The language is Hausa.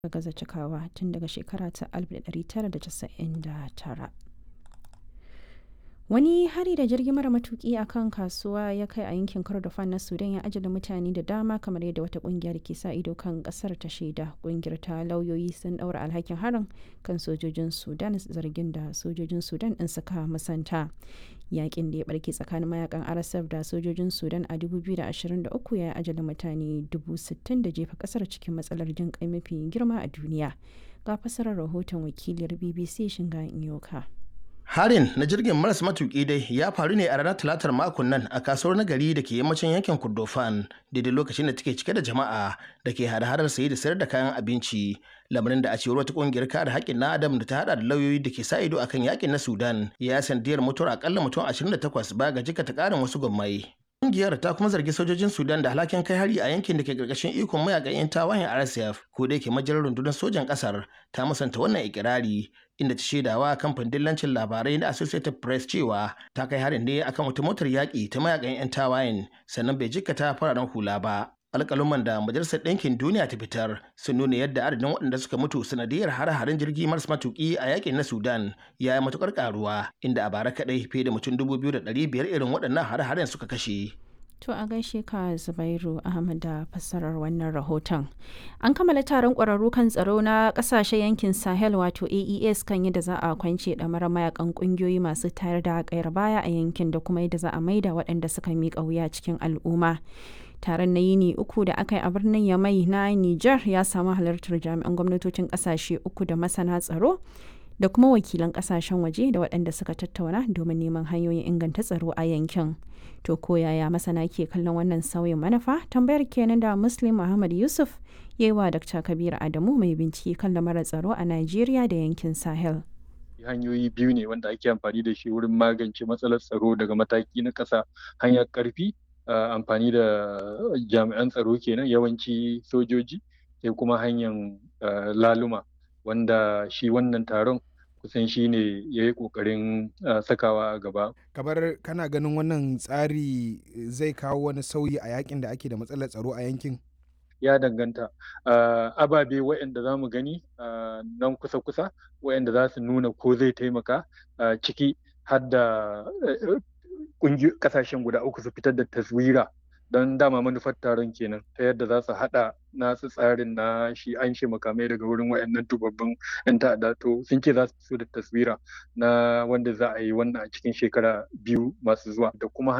gaza cikawa tun daga shekara ta 1999. Wani hari da jirgi mara matuki a kan kasuwa ya kai a yankin Kordofan na Sudan ya ajala mutane da dama kamar yadda wata kungiyar ke sa ido kan kasar ta shaida. Kungiyar ta lauyoyi sun daura alhakin harin kan sojojin Sudan zargin da sojojin Sudan din suka musanta. Yakin da ya barke tsakanin mayakan RSF da sojojin Sudan a 2023 ya ajala mutane 60,000 da jefa kasar cikin matsalar jin kai mafi girma a duniya. Ga fasarar rahoton wakiliyar BBC Shinga Inyoka. Harin na jirgin maras matuƙi dai ya faru ne a ranar talatar makon nan a kasuwar nagari da ke yammacin yankin Kordofan daidai lokacin da take cike da jama'a da ke hada-hadar saye da sayar da kayan abinci. Lamarin da a cewar wata kungiyar kare haƙƙin na Adam da ta hada da lauyoyi da ke sa ido akan yakin na Sudan ya sandiyar mutuwar akalla mutum 28 ba ga jika ta ƙarin wasu gwammai. Kungiyar ta kuma zargi sojojin Sudan da alhakin kai hari a yankin da ke karkashin ikon mayakan 'yan tawayen RSF ko da yake majalar rundunar sojan kasar ta musanta wannan ikirari inda ta shaidawa kamfanin dillancin labarai na Associated Press cewa ta kai harin ne akan wata motar yaƙi ta mayakan 'yan tawayen sannan bai jikkata fararen hula ba. alƙaluman da majalisar ɗinkin duniya ta fitar sun nuna yadda adadin waɗanda suka mutu sanadiyar hare-haren jirgi maras matuƙi a yakin na sudan ya yi matuƙar ƙaruwa inda a bara kaɗai fiye da mutum dubu biyu da ɗari biyar irin waɗannan hare-haren suka kashe To a gaishe ka Zubairu Ahmad da fassarar wannan rahoton. An kammala taron ƙwararru kan tsaro na ƙasashen yankin Sahel wato AES kan yadda za a kwance ɗamar mayakan ƙungiyoyi masu tayar da ƙayar baya a yankin da kuma yadda za a maida waɗanda suka miƙa wuya cikin al'umma. taron na yini uku da aka yi a birnin yamai na niger ya samu halartar jami'an gwamnatocin kasashe uku da masana tsaro da kuma wakilan kasashen waje da waɗanda suka tattauna domin neman hanyoyin inganta tsaro a yankin to ko yaya masana ke kallon wannan sauyin manufa tambayar kenan da muslim muhammad yusuf ya yi wa dr kabir adamu mai bincike kan lamarin tsaro a nigeria da yankin sahel hanyoyi biyu ne wanda ake amfani da shi wurin magance matsalar tsaro daga mataki na ƙasa hanyar ƙarfi Uh, amfani da jami'an tsaro kenan yawanci sojoji sai kuma hanyar uh, laluma wanda shi wannan taron kusan shi ne ya yi ƙoƙarin uh, sakawa a gaba. kamar kana ganin wannan tsari zai kawo wani sauyi a yakin da ake da matsalar tsaro a yankin ya danganta ababe waɗanda za mu gani nan kusa-kusa waɗanda za su nuna ko zai taimaka ciki har da kasashen guda uku su fitar da taswira don dama manufar taron kenan ta yadda za su haɗa nasu tsarin na shi an shi makamai daga wurin wayannan tubabbin yan ta'adda to sun ce za su fito da taswira na wanda za a yi wannan a cikin shekara biyu masu zuwa da kuma